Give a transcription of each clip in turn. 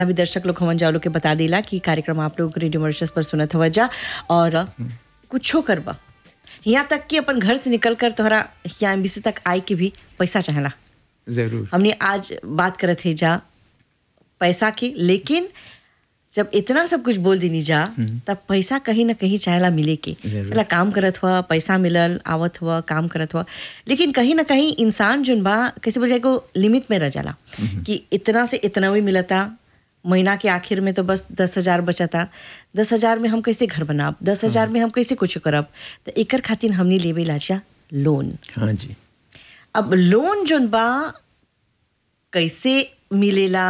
अभी दर्शक लोग हमन जाओ लोग के बता देला कि कार्यक्रम आप लोग रेडियो मॉरिशस पर सुनत हवा जा और कुछो करबा यहाँ तक कि अपन घर से निकल कर तोहरा यहाँ एमबीसी तक आए के भी पैसा चाहेला जरूर हमने आज बात करत है जा पैसा की लेकिन जब इतना सब कुछ बोल देनी जा तब पैसा कहीं ना कहीं चाहेला मिले के जरूर। चला काम करत हुआ पैसा मिलल आवत हुआ काम करत हुआ लेकिन कहीं ना कहीं इंसान जोन बा कैसे बोल जाए को लिमिट में रह जाला कि इतना से इतना भी मिलता महीना के आखिर में तो बस दस हजार बचता दस हजार में हम कैसे घर बनाब दस हजार में हम कैसे कुछ करब तो एकर खातिर हमने लेवे लाजा लोन हाँ जी अब लोन जोन बा कैसे मिलेला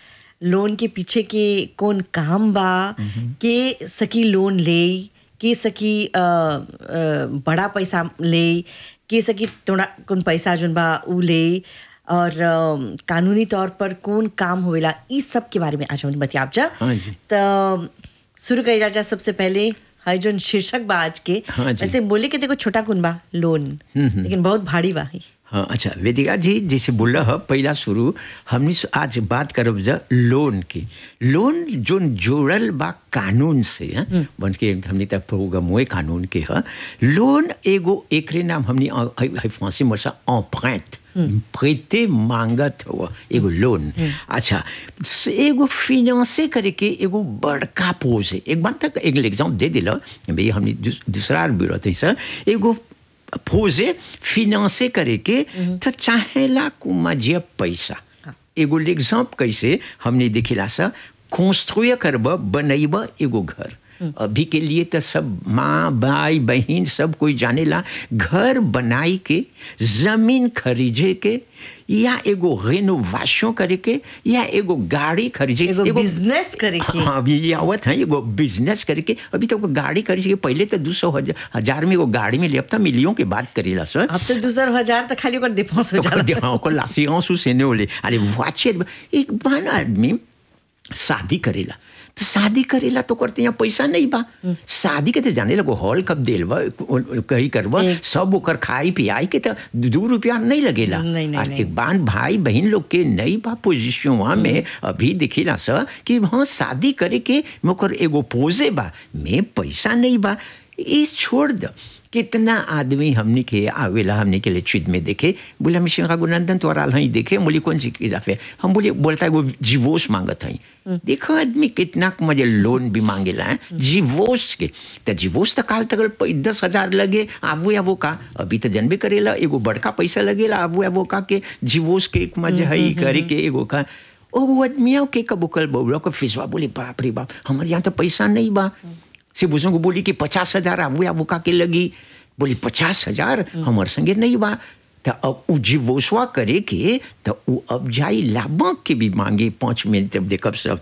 लोन के पीछे के कौन काम बा के सकी लोन ले के सकी अ, अ, बड़ा पैसा ले के सकी थोड़ा कौन पैसा जोन बा उ ले और अ, कानूनी तौर पर कौन काम होवेला इस सब के बारे में आज हम बतियाब जा हाँ जी। तो शुरू करेला जा सबसे पहले है जोन शीर्षक बा आज के हाँ जी। वैसे बोले के देखो छोटा कुन बा लोन लेकिन बहुत भारी बा है हाँ अच्छा वेदिका जी जैसे बोल रहा पहला शुरू हमने स- आज बात करब जा लोन की लोन जोन जोड़ल बा कानून से हैं बन के हमने तक प्रोग्राम हुए कानून के है लोन एगो एकरे नाम हमने अ- अ- अ- फांसी मसा empreinte प्रीते मांगत हुआ एगो लोन अच्छा स- एगो फिनांसे करे के एगो बड़का पोज है एक बार तक एक एग्जाम दे दिला भाई हमने दूस- दूसरा ब्यूरो थे सर एगो पोजे फिनांसे करे के तो चाहेला कुमाजिया पैसा एगो एग्जाम्प कैसे हमने देखिला सा कंस्ट्रुय करब बनैब एगो घर अभी के लिए तो सब माँ भाई बहन सब कोई जानेला घर बनाई के जमीन खरीदे के या एगो रेनोवेशन करे के या एगो गाड़ी खरीदे एगो business करे के। हाँ अभी ये आवत है एगो बिजनेस करके अभी तो गाड़ी करे के पहले तो दो सौ हजार हजार में एगो गाड़ी में ले अब तो मिलियों के बात करेला सर अब तो दूसर हजार तक खाली ओकर डिफॉल्ट हो जाला हाँ ओकर l'assurance ou c'est होले अरे वाचित एक बान आदमी शादी करेला तो शादी करेला तो करते यहाँ पैसा नहीं बा शादी के तो जाने लगो हॉल कब देल बा कहीं करबा एक- सब ओकर खाई पियाई के तो दो रुपया नहीं लगेला नहीं, नहीं, और नहीं। एक बान भाई बहन लोग के नहीं बा पोजिशन वहाँ में अभी दिखेला सर कि हाँ शादी करे के मोकर एगो पोजे बा में पैसा नहीं बा इस छोड़ दो कितना आदमी हमने के आवेला हमने के लिए चिद में देखे बोले हम श्री रघुनंदन तो आल हई देखे बोली कौन सी इजाफे हम बोले बोलता है वो जीवोस मांगत हई देखो आदमी कितना मुझे लोन भी मांगेला है जीवोस के तो जीवोस तो काल तक प- दस हजार लगे आवो या वो का अभी तो जनबे करेला एगो बड़का पैसा लगेला आवो या वो का के जीवोस के एक मजे हई करे के एगो का ओ वो आदमियों के कबो कल बोलो को फिसवा बोली बाप रे बाप हमारे यहाँ तो पैसा नहीं बा से बुजुर्ग को बोली कि पचास हजार आवो या वो का के लगी बोली पचास हजार हमारे संगे नहीं बा तो अब उ जीवोसवा करे के तो उ अब जाई लाभक के भी मांगे पाँच मिनट तब देखब सब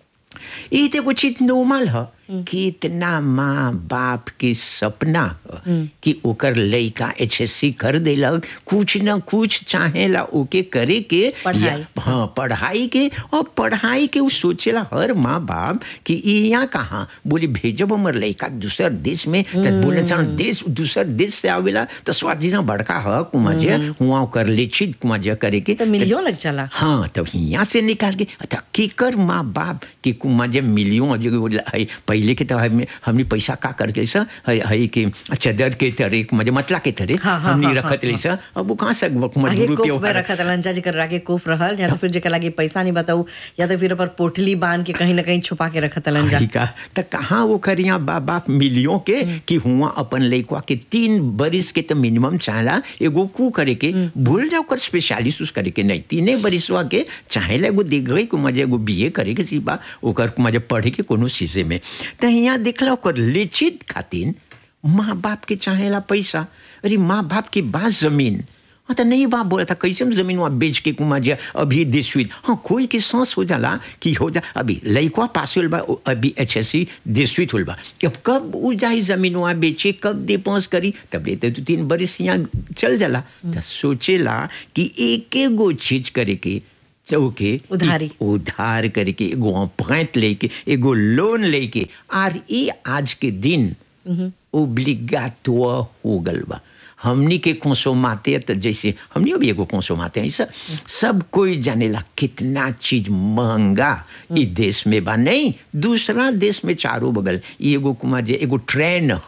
ये तो कुछ नॉर्मल है कि इतना माँ बाप के सपना ह कि ओकर लड़का एच एस सी कर देलक कुछ न कुछ चाहेला ओके करे के पढ़ाई। या- हाँ पढ़ाई के और पढ़ाई के उ सोचेला हर माँ बाप कि ई यहाँ कहाँ बोले भेजब हमर लड़का दूसर देश में तो बोले सन देश दूसर देश से आवेला तो स्वादी से बड़का है कुमाजे हुआ ओकर लेचित कुमाजे करे के तो मिलियन लग जाला हाँ तब यहाँ से निकाल के अच्छा केकर माँ बाप के कुमा जब मिलियों जो वो है पहले के तो हमने हमने पैसा का करके सा है है कि चदर के तरह मजे मतला के तरह हाँ, हाँ, हमने हाँ, रखत हाँ, ले सा अब वो कहाँ से आगे मजबूरी कोफ में रखा था लंचा जेकर आगे कोफ रहल या तो फिर जेकर लागे पैसा नहीं बताऊ या तो फिर ऊपर पोटली बांध के कहीं ना कहीं छुपा के रखा था लंजा का तो कहाँ वो करिया बाप बाप मिलियों के कि हुआ अपन लड़का के तीन बरिस के तो मिनिमम चाहला एगो कू करे के भूल जाओ कर स्पेशलिस्ट उस करे के नहीं तीने बरिसवा के चाहेला एगो देख गई को मजे एगो बीए करे के सिपा ओकर मजे पढ़े के कोनो चीजे में तो यहाँ देखला ओकर लेचित खातिर माँ बाप के चाहेला पैसा अरे माँ बाप के बाद जमीन हाँ तो नहीं बाप बोला था कैसे हम जमीन वहाँ बेच के कुमा जा अभी दिस हुई हाँ कोई के सांस हो जाला कि हो जा अभी लड़का पास होल बा ओ अभी एच एस सी दिस होल बा अब कब उ जाई जमीन वहाँ बेचे कब दे पास करी तब लेते तो तीन बरिस यहाँ चल जाला तो सोचेला कि एक एगो चीज करे के तो ओके उधारी। उधार करके एगो अपॉइंट लेके एगो लोन लेके आर ये आज के दिन ओब्लिगाटो हो गल बा हमनी के कंसोमाते तो जैसे हमनी भी एगो कंसोमाते हैं सब सब कोई जानेला कितना चीज महंगा ई देश में बा नहीं दूसरा देश में चारों बगल ई एगो कुमार जे एगो ट्रेन